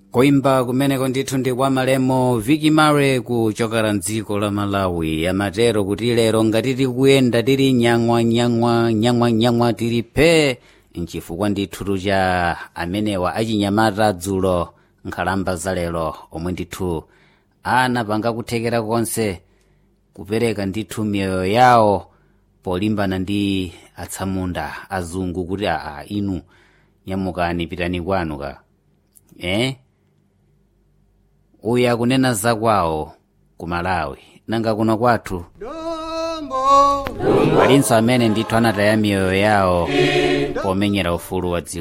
kuimba kumeneko ndithu ndi kwa malemo viki mare kuchokera mdziko la malawi amatero kuti lero ngati tikuyenda tili nyang'wa nyang'wa nyang'wa nyang'wa tili phe nchifukwa ndithu cha amenewa achinyamata dzulo nkhalamba za lero omwe ndithu anapanga kuthekera konse kupereka ndithu miyoyo yawo polimbana ndi atsamunda azungu kuti aa inu nyamukani pitani kwanu ka eh uyu akunena zakwawo ku malawi nanga kuno kwathu palinso amene ndithu anataya miyoyo yawo pomenyera ufulu wa dziko